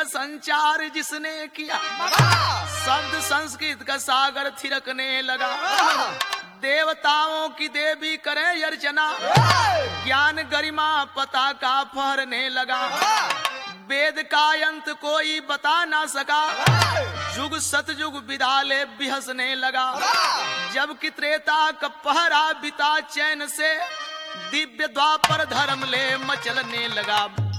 संचार जिसने किया शब्द संस्कृत का सागर थिरकने लगा देवताओं की देवी करे अर्चना ज्ञान गरिमा पता का फहरने लगा वेद का अंत कोई बता ना सका युग सतयुग विदाले बिहसने लगा जब कि त्रेता का पहरा बिता चैन से दिव्य द्वापर धर्म ले मचलने लगा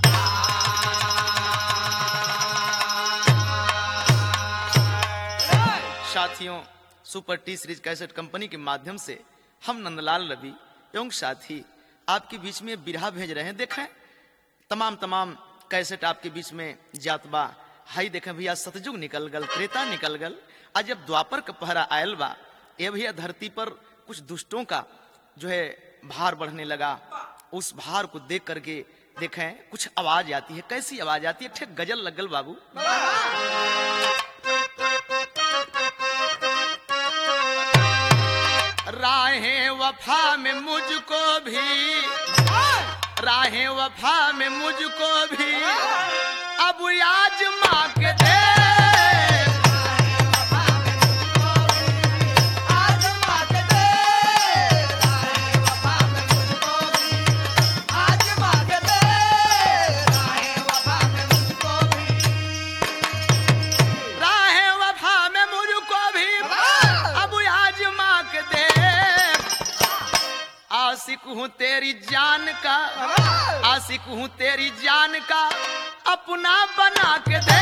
साथियों super T series cassette company के माध्यम से हम नंदलाल रवि एवं साथी आपके बीच में बिरहा भेज रहे हैं देखें तमाम तमाम कैसेट आपके बीच में जात बा हाई देखें भैया सतयुग निकल गल त्रेता निकल गल आज जब द्वापर का पहरा आयल बा ये भैया धरती पर कुछ दुष्टों का जो है भार बढ़ने लगा उस भार को देख करके देखें कुछ आवाज आती है कैसी आवाज आती है ठीक गजल लगल बाबू राहें वफा में मुझको भी राहें वफा में मुझको भी अब आज माँ के दे राहें वफा में मुझको भी अब आज माँ के दे आशिक हूँ तेरी जान का आशिक हूँ तेरी जान का अपना बना के दे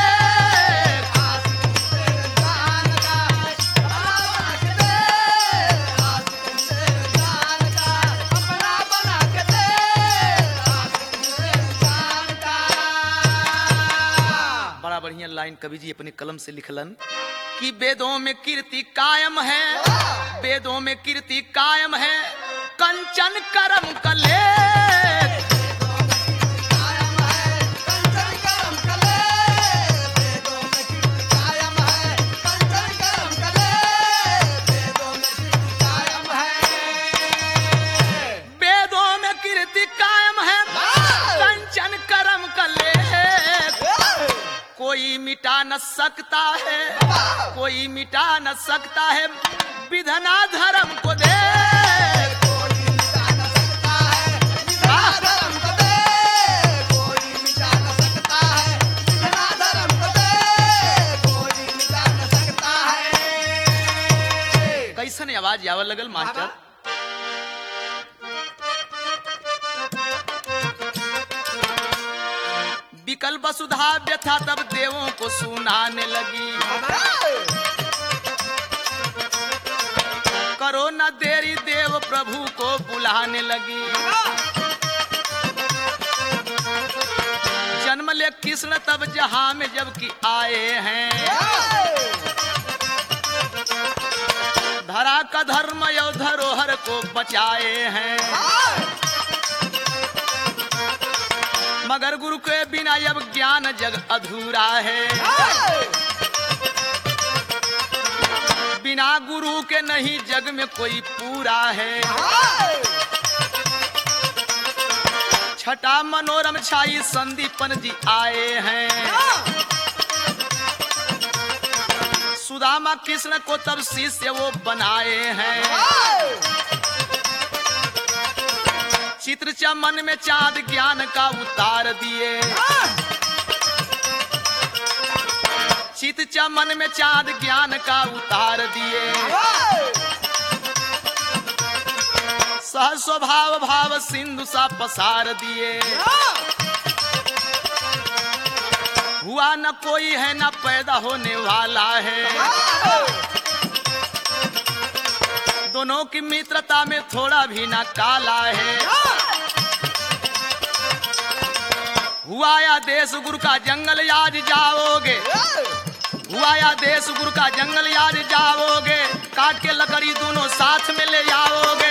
बड़ा बढ़िया लाइन कवि जी अपने कलम से लिखलन कि वेदों में कीर्ति कायम है वेदों में कीर्ति कायम है कंचन करम कले वेदों में कीर्ति कायम है कंचन करम कले कोई मिटा न सकता है कोई मिटा न सकता है विधना धर्म को दे कैसन आवाज आवे लगल मास्टर विकल वसुधा व्यथा तब देवों को सुनाने लगी करो न देरी देव प्रभु को बुलाने लगी जन्म ले कृष्ण तब जहां में जबकि आए हैं धरा का धर्म यो धरोहर को बचाए हैं मगर गुरु के बिना अब ज्ञान जग अधूरा है बिना गुरु के नहीं जग में कोई पूरा है छठा मनोरम छाई संदीपन जी आए हैं सुदामा कृष्ण को तब शिष्य वो बनाए हैं चित्र चमन में चांद ज्ञान का उतार दिए चित चमन में चांद ज्ञान का उतार दिए सह स्वभाव भाव सिंधु सा पसार दिए हुआ न कोई है न पैदा होने वाला है दोनों की मित्रता में थोड़ा भी ना काला है हुआ या देश गुरु का जंगल आज जाओगे हुआ या देश गुरु का जंगल आज जाओगे काट के लकड़ी दोनों साथ में ले जाओगे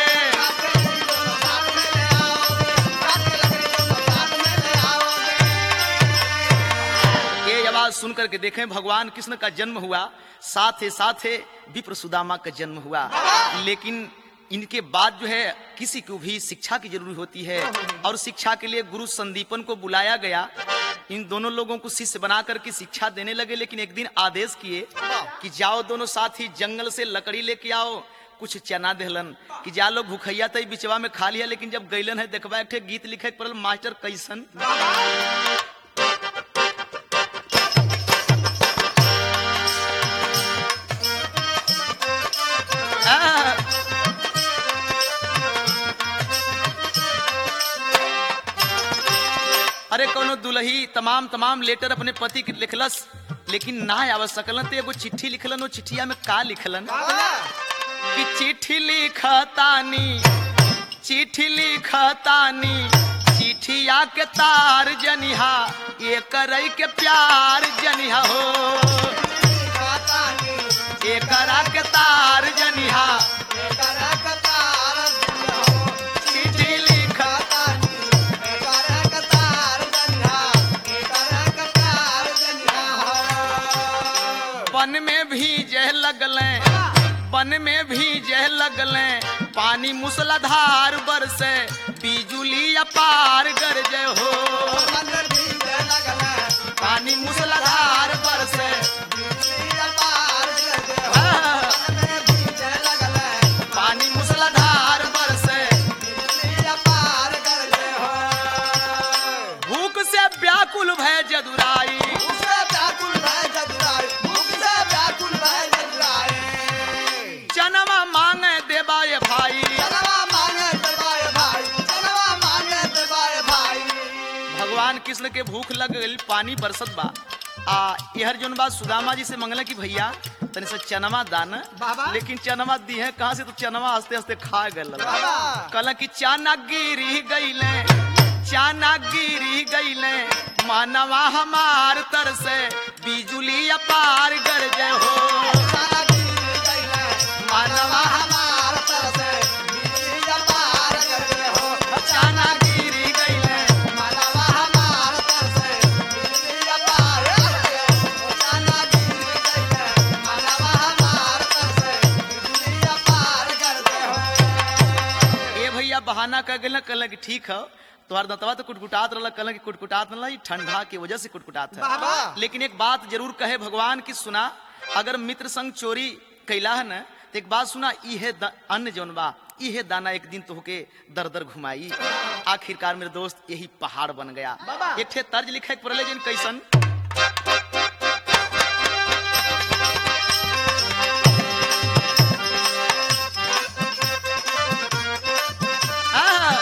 ये आवाज सुन करके देखें भगवान कृष्ण का जन्म हुआ साथ ही साथ ही विप्र सुदामा का जन्म हुआ लेकिन इनके बाद जो है किसी को भी शिक्षा की जरूरत होती है और शिक्षा के लिए गुरु संदीपन को बुलाया गया इन दोनों लोगों को शिष्य बना करके शिक्षा देने लगे लेकिन एक दिन आदेश किए कि जाओ दोनों साथी जंगल से लकड़ी लेके आओ कुछ चना देहलन कि जा लोग भूखैया तई बिचवा में खा लिया लेकिन जब गैलन है देखबा एक ठे गीत लिखे के पड़ल मास्टर कैसन आ, अरे कोनो दुलही तमाम तमाम लेटर अपने पति के लिखलस लेकिन ना आव सकलन तो एगो चिट्ठी लिखलन वो चिट्ठिया में का लिखलन कि चिट्ठी लिखतानी चिट्ठी लिखतानी चिट्ठिया के तार जनिहा ये करई के प्यार जनिहा हो ये करा के तार जनिहा चिट्ठी लिखत बन में भी जह लगले बन में भी जह लगले पानी मूसलाधार बरसे बिजुली अपार गरजे हो पानी मूसलाधार बरसे हाँ, पानी मूसलाधार बरसे भूख से व्याकुल भय जदुराई चनमा मांगे देबाए भाई भगवान कृष्ण के भूख लग गई पानी बरसत बा आ यहर जोन बात सुदामा जी से मंगला कि भैया तनी से चनमा दान बाबा। लेकिन चनमा दी है कहाँ से तो चनमा हंसते हंसते खा गल बाबा। कल की चाना गिरी गईले चाना गिरी गईले मानवा हमार तर से बिजुली अपार गरजे हो मानवा चाना गिरी गईले ए भैया बहाना कर गए कल कि ठीक है तोहार दंतवा तो कुटकुटात रहल कल कि कुटकुटात रहल ई ठंडा की वजह से कुटकुटात बाबा। है लेकिन एक बात जरूर कहे भगवान की सुना अगर मित्र संग चोरी कैला है न तो एक बात सुना इहे द- अन्न जौन बा इहे दाना एक दिन तो होके दर दर घुमाई आखिरकार मेरे दोस्त यही पहाड़ बन गया बाबा। एक ठे तर्ज लिखे के पड़ले जिन कैसन हाँ।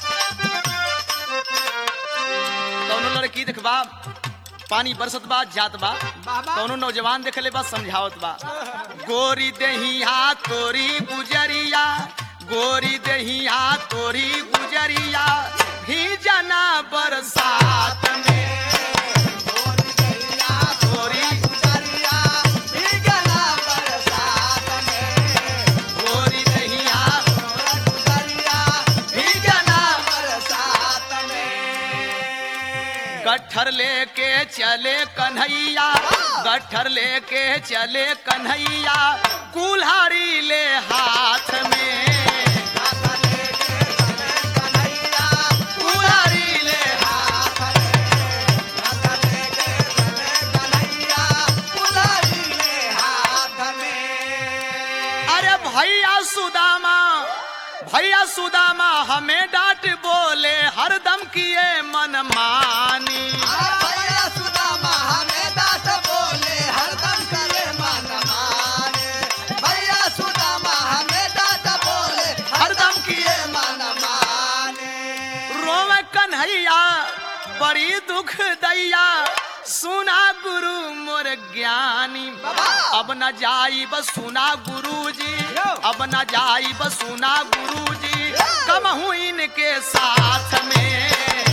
कौनो लड़की देखबा पानी बरसत बा जात बा बाबा। कौनो नौजवान देखले बा समझावत बा गोरी देहिया तोरी गुजरिया गोरी देहिया तोरी गुजरिया भीजना बरसात में तोरी गोरी देहिया भीजना गठर लेके चले कन्हैया गठर लेके चले कन्हैया कुल्हाड़ी ले हाथ में कुल्हाड़ी ले अरे भैया सुदामा भैया सुदामा हमें डांट बोले हरदम किए मन मानी हरदम किए रोवे कन्हैया बड़ी दुख दैया सुना गुरु मोर ज्ञानी अब न जाई बस सुना गुरु जी अब न जाई बस सुना गुरु जी कम हूँ इनके साथ में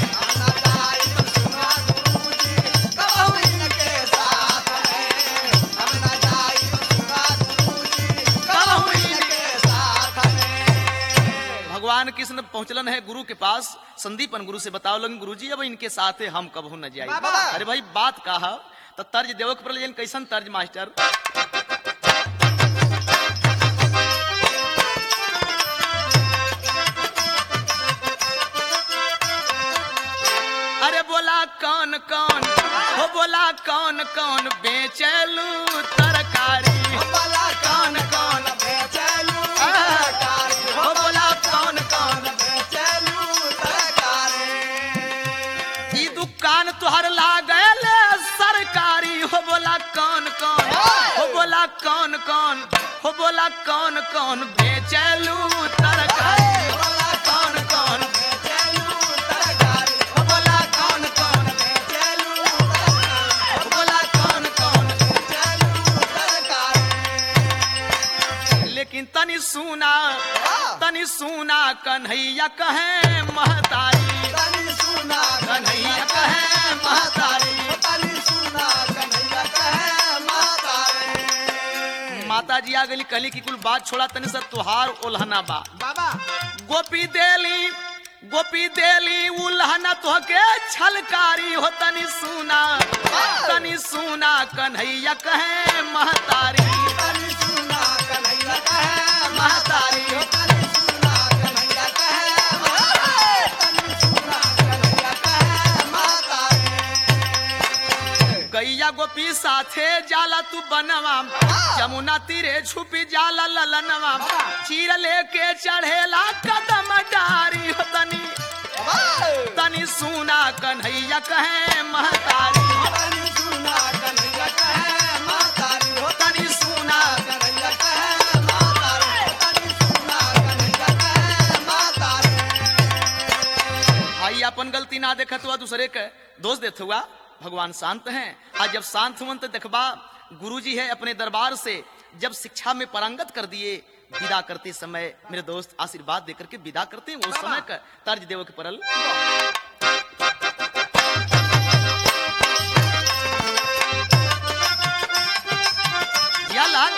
भगवान कृष्ण पहुंचलन है गुरु के पास संदीपन गुरु से बताओ लगन गुरु जी अब इनके साथ है हम कबहू न जाए बाबा। अरे भाई बात कहा तो तर्ज देवक पर लेकिन कैसन तर्ज मास्टर अरे बोला कौन कौन हो बोला कौन कौन बेचलू तरकारी बोला कौन कौन बेचलू तरकारी हो बोला कौन कौन बेचलू तरकारी ई दुकान तुहर लागल सरकारी हो बोला कौन कौन हो बोला कौन कौन हो बोला कौन कौन बेचलू तरकारी बोला कौन कौन बेचलू तरकारी हो बोला कौन कौन बेचलू हो बोला कौन कौन बेचलू तरकारी लेकिन तनी सुना तनी सुना कन्हैया कहे महतारी तनी सुना कन्हैया कहे महतारी तनी सुना कन्हैया कहे मातारे माता जी आ गली कहली कि कुल बात छोड़ा तनी सब तुहार ओल्हना बा बाबा गोपी देली गोपी देली उल्हना तोहके छलकारी हो तनी सुना तनी सुना कन्हैया कहे महतारी तनी सुना कन्हैया कहे महतारी तनी सुना कन्हैया कहे मातारे तनी सुना कन्हैया कहे मातारे गैया गोपी साथे जाला तू बनवा जमुना तीरे छुपी जाला ललनवा चीर लेके चढ़ेला कदम डारी हो तनी तनी सुना कन्हैया कहे महतारी तनी सुना कन्हैया कहे मातारी हो तनी सुना कन्हैया कहे मातारे तनी सुना कन्हैया कहे मातारे भाई अपन गलती ना देखत हुआ दूसरे के दोष देत हुआ भगवान शांत हैं आज जब शांत हुआ तो देखबा गुरुजी है अपने दरबार से जब शिक्षा में पारंगत कर दिए विदा करते समय मेरे दोस्त आशीर्वाद देकर के विदा करते हैं उस समय का तर्ज देव के परल या लाल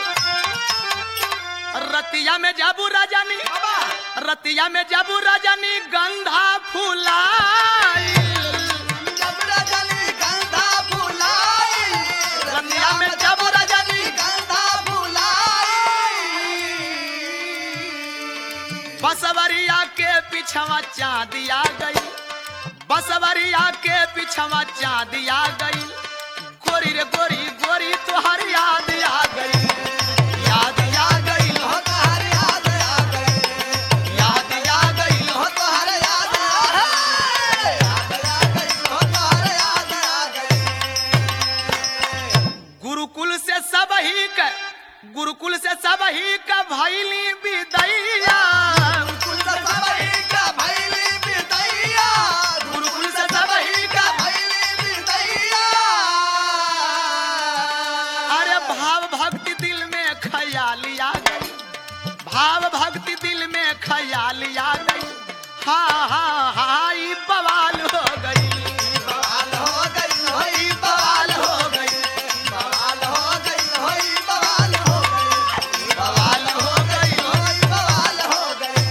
रतिया में जाबू राजानी रतिया में जाबू राजानी गंधा फुलाई जब रजनी गंधा फुलाई रतिया में जाबू राजानी गंधा फुलाई बसवरिया के पिछवा चांदिया गई बसवरिया के पिछवा चांदिया गई गोरी रे गोरी गोरी तुहार याद आ गई याद आ गई हो तोहर याद आ गई याद आ गई हो तोहर याद आ गई याद आ गई हो तोहर याद आ गई गुरुकुल से सब ही का गुरुकुल से सब ही का भैली विदैया कुल सबई का भैली बिदैया गुरुकुल से सब ही का भैली बिदैया अरे भाव भक्ति दिल में ख्याली आ गई भाव भक्ति दिल में ख्याली आ गई हा हा हा ई बवाल हो गई बवाल हो गई होई बवाल बवाल हो गई बवाल हो गई होई बवाल हो गई बवाल हो गई होई बवाल हो गई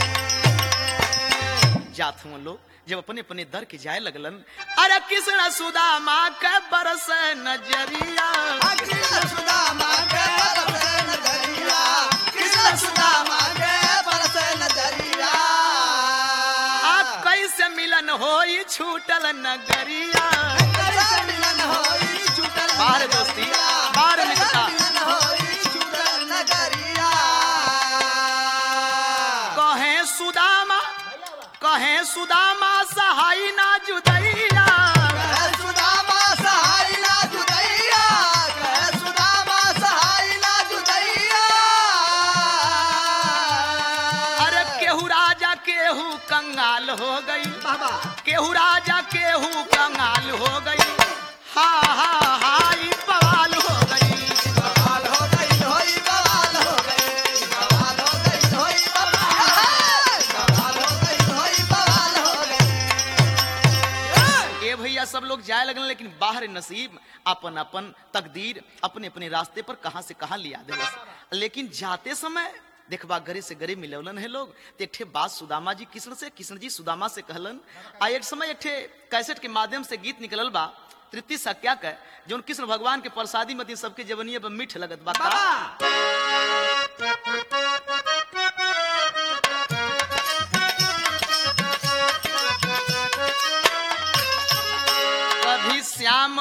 जात हुआ लोग जब अपने अपने दर के जाए लगलन अरे कृष्ण सुदामा के बरस नजरिया कृष्ण सुदामा के बरस नजरिया कृष्ण सुदामा के बरस नजरिया आ कैसे मिलन होई छूटल नगरिया कैसे मिलन होई छूटल बाहर दोस्ती, नगरिया। बाहर कैसे निकटा। मिलन होई छूटल नगरिया कहे सुदामा कहे सुदामा सहाई ना जुदैया कहे सुदामा सहाय ना जुदैया कहे सुदामा सहाय ना जुदैया अरे केहू राजा केहू कंगाल हो गई बाबा केहू राजा केहू कंगाल हो गई हा हा हा ई बवाल हो गई बवाल हो गई होई बवाल हो गई बवाल हो गई होई बवाल बवाल हो गई होई बवाल हो गई ए भैया सब लोग जाए लगन लेकिन बाहर नसीब अपन अपन तकदीर अपने अपने रास्ते पर कहां से कहां लिया दे लेकिन जाते समय देखबा गरे से गरे मिलवलन है लोग तो एक ठे बात सुदामा जी कृष्ण से कृष्ण जी सुदामा से कहलन आ एक समय एक ठे कैसेट के माध्यम से गीत निकलल बा तृप्ति सक्या का जो कृष्ण भगवान के प्रसादी मती सबके जवनिया पर मीठ लगत बा का? बाबा कभी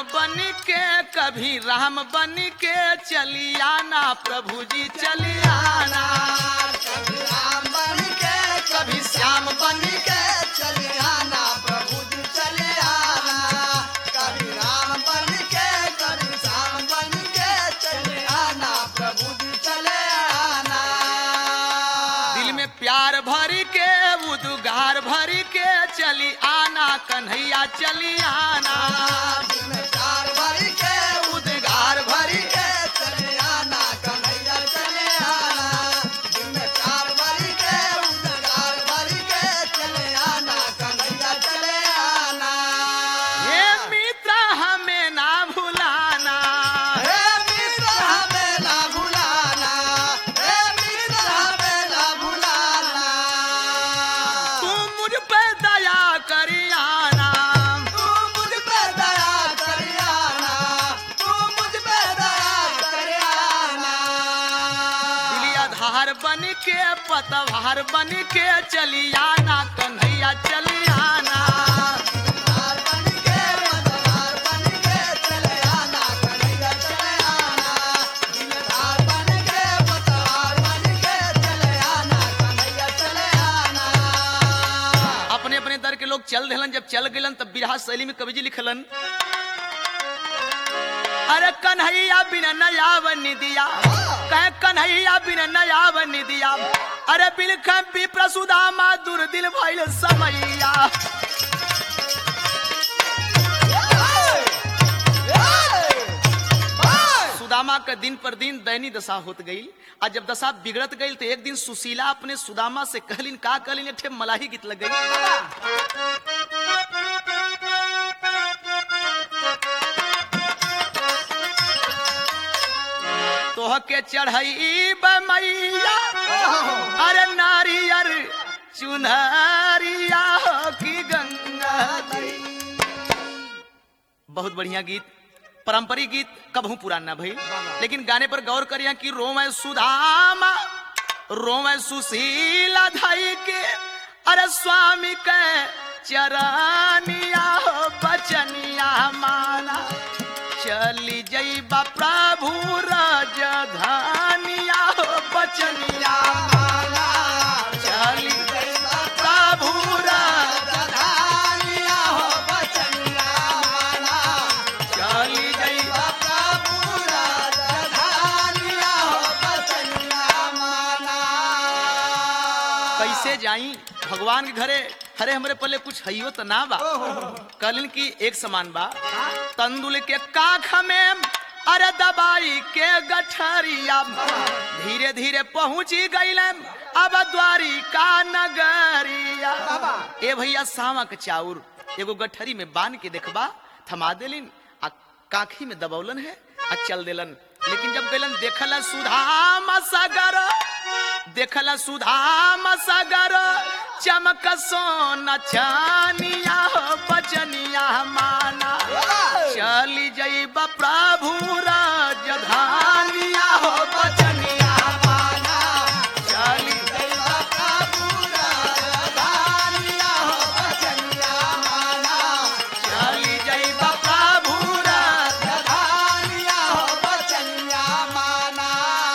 बन के कभी राम बन के चलियाना प्रभु जी चलियाना कभी राम बन के कभी श्याम बन के चले आना प्रभु जी चले आना कभी राम बन के कभी श्याम बन के चले आना प्रभु जी चले आना दिल में प्यार भर के उदगार भर के चली आना कन्हैया चली आना दिल में प्यार भर के उद्गार भर के चले आना कन्हैया चले आना दिल में प्यार भर के उद्गार भर के चले आना कन्हैया चले आना ये मित्र हमें ना भुलाना हे मित्र हमें ना भुलाना हे मित्र हमें ना भुलाना तू मुझ पे दया करियाना तू मुझ पे दया करियाना तू मुझ पे दया करियाना दिली आधार बन के पतवार बन के चलियाना कन्हैया चलियाना हार बन के मतवार बन के चले आना कन्हैया चले आना दिलदार बन के मतवार बन के चले आना कन्हैया चले आना अपने अपने दर के लोग चल दिलन जब चल गलन तब बिरहा शैली में कवि जी लिखलन अरे कन्हैया बिन नयाव निदिया कह कन्हैया बिन नयाव निदिया अरे बिलख विप्र सुदामा दुर्दिन भइल समैया सुदामा का दिन पर दिन दैनी दशा होत गई आ जब दशा बिगड़त गई तो एक दिन सुशीला अपने सुदामा से कहलिन का कहलिन ठे मलाही गीत लग गई तोह के चढ़ई मैया अरे नारियर चुनरिया हो की गंगा जी बहुत बढ़िया गीत पारंपरिक गीत कबहू पुराना भई लेकिन गाने पर गौर करिया कि रोवे सुधामा रोवे सुशीला धाई के अरे स्वामी के चरनिया हो बचनिया माना चली जईबा प्रभु राजधानिया हो बचनिया माना चली जईबा प्रभु राजधानिया हो बचनिया माना चली जईबा प्रभु राजधानिया हो बचनिया माना कैसे जाई भगवान के घरे अरे हमरे पल्ले कुछ हइयो तो ना बा कहलिन की एक समान बा तंदुल के काख में अरे दबाई के गठरिया धीरे धीरे पहुंची गईलम अब द्वारी का नगरिया ए भैया सामा के चाउर एगो गठरी में बांध के देखबा थमा देलिन आ काखी में दबौलन है आ चल देलन लेकिन जब गईलन देखल सुधाम सगर देखल सुधाम सगर चमक सोन छानिया हो बचनिया माना चली जईब प्रभु राजधानिया हो बचनिया माना चली जईबा प्रभु राजधानिया हो बचनिया माना चली जईब प्रभु राज- राजधानिया हो बचनिया माना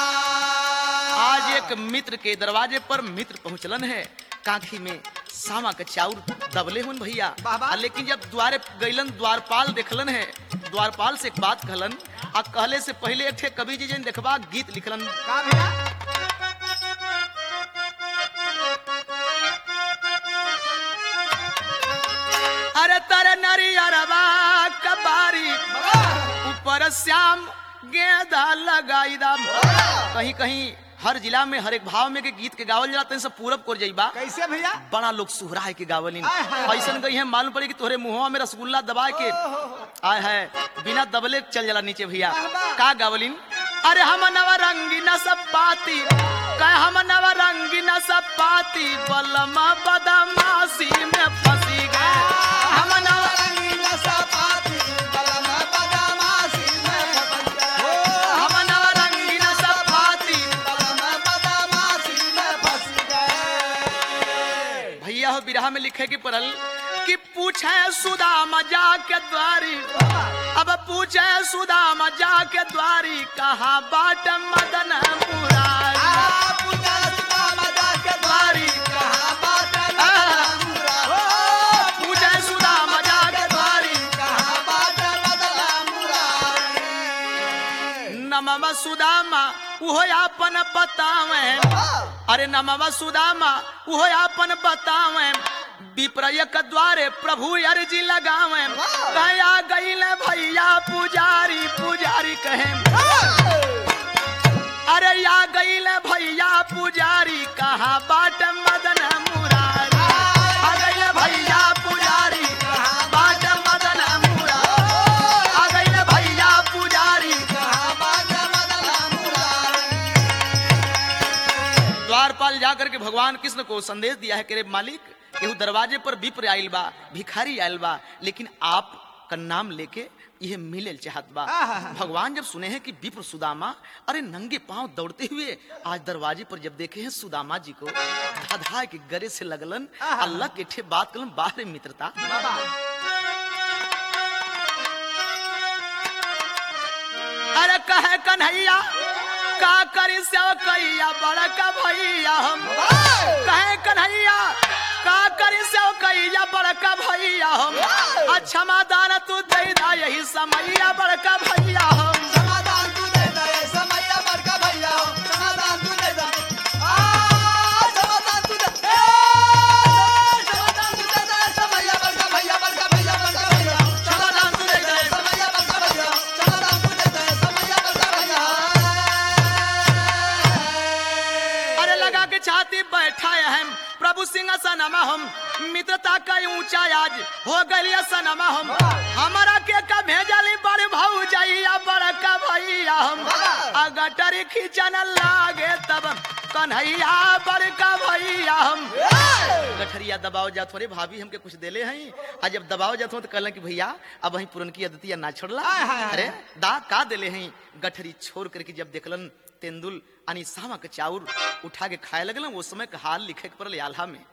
आज एक मित्र के दरवाजे पर मित्र पहुंचलन है काखी में सामा के चाउर दबले हुन भैया बाबा। आ लेकिन जब द्वारे गईलन द्वारपाल देखलन है द्वारपाल से एक बात कहलन आ कहले से पहले एक ठे कवि जी जन देखबा गीत लिखलन का भैया अरे तर नरियरवा कबारी ऊपर श्याम गेंदा लगाई दाम कहीं कहीं हर जिला में हर एक भाव में के गीत के गावल जाला तन सब पूरब कर जाइबा कैसे भैया बड़ा लोग सुहराय के गावलिन आय हाय। ऐसन गई है मालूम पड़ी कि तोहरे मुंहवा में रसगुल्ला दबा के आय है बिना दबले चल जाला नीचे भैया वाह। का गावलिन अरे हम नव रंगी न सब पाती कह हम नव रंगी न सब पाती बलमा बदमाशी में फंसी गए हम नव रंगीला सपाती बलम बदमाशी में फंस गए हम नव रंगी न सब पाती बलम बदमाशी में फंस गए भैया हो बिरहा में लिखे की पढ़ल कि पूछे सुदामा जाके द्वारी अब पूछे सुदामा जाके द्वारी कहाँ बाट मदन मुरारी आ पूजा सुदामा जाके द्वारी कहाँ बात पूछे सुदामा जाके द्वारी कहाँ बात बदला मुरारी नमवा सुदामा उहो अपन बतावे अरे नमवा सुदामा उहो अपन बतावे विप्रयक द्वारे प्रभु अर्जी लगावे कया गईल भैया पुजारी पुजारी कहे अरे या गईल भैया पुजारी कहाँ बाट मदन मुरारी आ गईल भैया पुजारी कहाँ बाट मदन मुरारी आ गईल भैया पुजारी कहाँ बात बदला मुरारी द्वारपाल जाकर के भगवान कृष्ण को संदेश दिया है कि रे मालिक केहू दरवाजे पर विप्र आइल बा भिखारी आइल बा लेकिन आप का नाम लेके यह मिले चाहत बा आहा। भगवान जब सुने हैं कि विप्र सुदामा अरे नंगे पांव दौड़ते हुए आज दरवाजे पर जब देखे हैं सुदामा जी को धाधा के गरे से लगलन आहा। अल्लाह के ठे बात कलन बाहर मित्रता अरे कहे कन्हैया का करी से कैया बड़का भैया हम कहे कन्हैया का करी से कैया बड़का भैया हम अच्छा मादान तू दे दा यही समैया बड़का भैया हम समाधान तू दे दे समैया बड़का भैया हो समाधान तू दे दे आ समाधान तू दे ए समाधान तू दे दे समैया बड़का भैया बड़का भैया बड़का भैया समाधान तू दे दे समैया बड़का भैया समाधान तू दे दे समैया बड़का भैया अरे लगा के छाती बैठा हम प्रभु सिंह सनमा हम मित्रता का ऊंचा आज हो गलिया सनमा हम हमारा के का भेजली बड़ भाऊ जाइया बड़का भैया हम अगटरी खींचन लागे तब कन्हैया बड़का भैया हम गठरिया दबाव जात हो रे भाभी हमके कुछ देले हैं आ जब दबाव जात हो तो कहलन कि भैया अब वही पुरन की अदतिया ना छोड़ला हाय, हाय, हाय। अरे दा का देले हैं गठरी छोड़ करके जब देखलन तेंदुल यानी सामा के चाउर उठा के खाए लगलन वो समय का हाल लिखे के पड़ल आल्हा में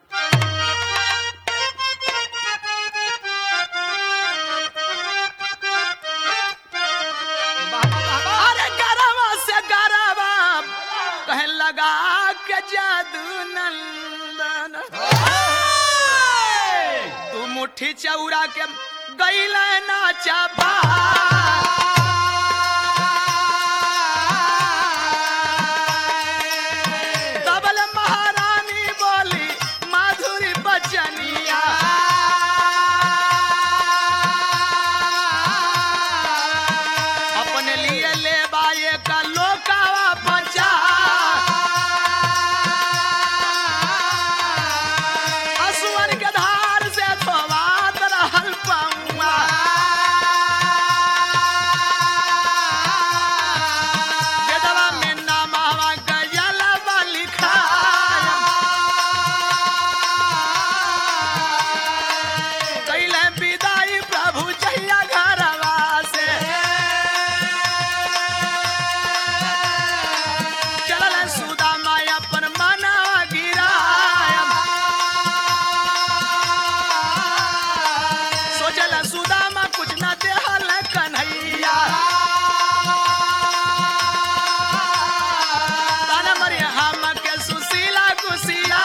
अरे गरवा से गरवा कहे लगा के जादू नंदन तू मुट्ठी चौरा के गईल नाचा बा तबल महारानी बोली माधुरी बचनिया अपने लिए ले बाए का लोकावा बचा असुअन के धार से धोवात रहल पौआ वेदवा में नामवा गजलवा लिखाया कैले विदाई प्रभु जहिया घरवा से चलल सुदामा अपन मनवा गिराया सोचल सुदामा कुछ न देहल कन्हैया ताना मरी हम के सुशीला कुशिया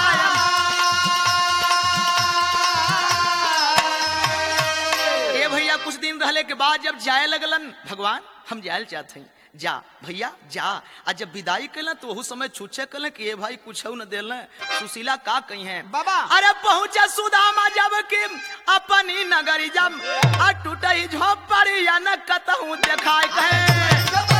ए भैया कुछ दिन रहले के बाद जब जाए लगलन भगवान हम जाए चाहते हैं जा भैया जा आ जब विदाई कैलन तो वहू समय छूछे कैलन कि ए भाई कुछ न दिल सुशीला का कही है बाबा। अरे पहुंचे सुदामा जब कि अपनी नगरी जब आ टूटई झोपड़ी या न कतहूं देखाय कहे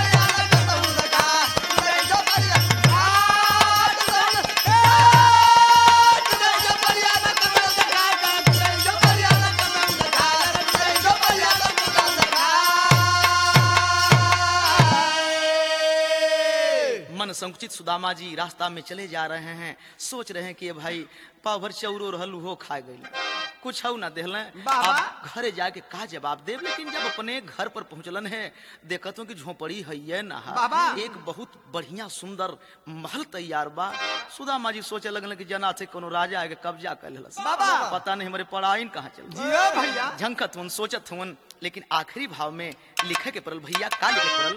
मन संकुचित सुदामा जी रास्ता में चले जा रहे हैं सोच रहे हैं कि ये भाई पाभर चौरो रहल हो खा गई कुछ ना देहले बाबा। अब घरे जाके का जवाब देव लेकिन जब अपने घर पर पहुंचलन है देखत हूँ कि झोपड़ी है ना बाबा। एक बहुत बढ़िया सुंदर महल तैयार बा सुदामा जी सोचे लगल कि जना से कोनो राजा आके कब्जा कर लेलस बाबा। पता नहीं हमारे पढ़ाई कहाँ चल जियो भैया झंकत हुन सोचत हुन लेकिन आखिरी भाव में लिखे के पड़ल भैया का लिखे पड़ल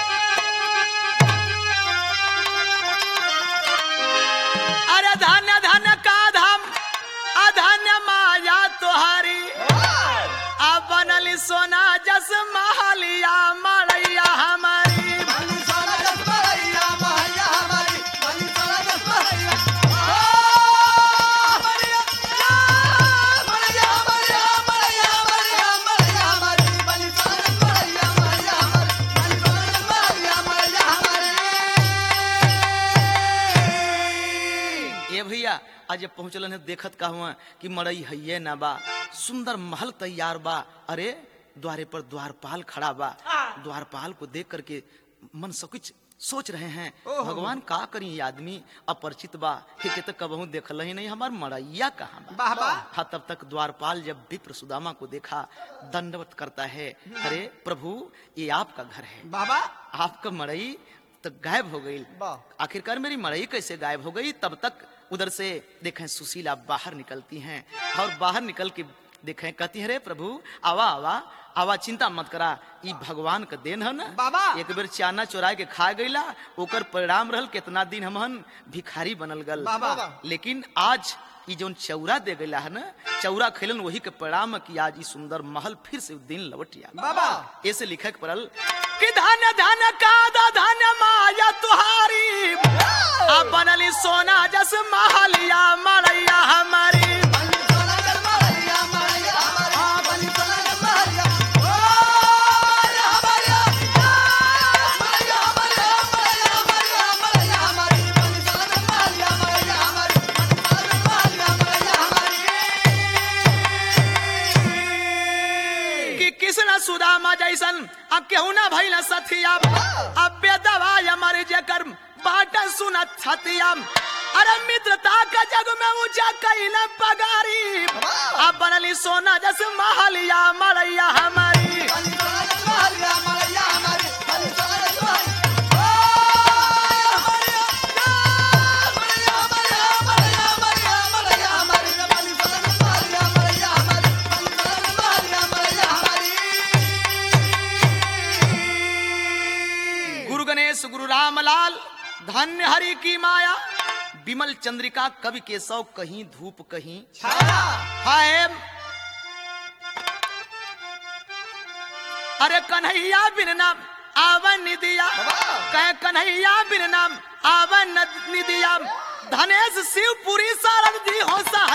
अरे धन्य धन्य का धाम अधन्य माया तोहारी अब बनली सोना जस महलिया मड़ैया हमारी बनी सोना जस भैया भैया हमारी बनी सोना जस भैया ओ भैया भैया भैया भैया भैया भैया हमारी बनी सोना जस भैया भैया हमारी बनी सोना जस भैया भैया हमारी ए भैया आज जब पहुंचलन है देखत का हुआ कि मड़ई है ना बा सुंदर महल तैयार बा अरे द्वारे पर द्वारपाल खड़ा बा द्वारपाल को देख करके मन सब कुछ सोच रहे हैं ओहो। भगवान का करी ये आदमी अपरिचित बा हे के तो कबहू देखल ही नहीं हमार मड़ैया कहाँ बा वाह वाह हाँ तब तक द्वारपाल जब विप्र सुदामा को देखा दंडवत करता है अरे प्रभु ये आपका घर है बाबा आपका मड़ई तो गायब हो गई वाह। आखिरकार मेरी मड़ई कैसे गायब हो गई तब तक उधर से देखें सुशीला बाहर निकलती हैं और बाहर निकल के देखें कहती है रे प्रभु आवा आवा आवा चिंता मत करा ई भगवान का देन है ना बाबा। एक बेर चाना चोरा के खा गईला ओकर परिणाम रहल कितना दिन हमहन भिखारी बनल गल बाबा। लेकिन आज ई जौन चौरा दे गईला है ना चौरा खेलन वही के परिणाम है कि आज ई सुंदर महल फिर से दिन लौट आ बाबा ऐसे लिखक पड़ल कि धन धन का धन माया तुहारी अब बनली सोना जस महलिया मड़ैया हमारी बनी सोना जस भैया भैया हमारी हां बनी सोना जस भैया ओ भैया भैया भैया भैया भैया भैया हमारी बनी सोना जस भैया भैया हमारी बनी सोना जस भैया हमारी कि कृष्ण सुदामा जैसन अब केहू ना भइल सथिया अब बेदवा हमारे जेकर बाटन सुनत छतिया अरे मित्रता का जग में ऊंचा कैला पगारी अब बनली सोना जस महलिया मड़ैया हमारी बनी सोना जस भैया भैया हमारी बनी सोना जस भैया ओ भैया भैया भैया भैया भैया हमारी बनी सोना जस भैया भैया हमारी बनी सोना जस भैया भैया हमारी गुरु गणेश गुरु रामलाल धन्य हरि की माया विमल चंद्रिका कवि केशव कहीं धूप कहीं छाया हाय अरे कन्हैया बिन नाम आवन निदिया कह कन्हैया बिन नाम आवन निदिया धनेश शिवपुरी सारद जी हो सा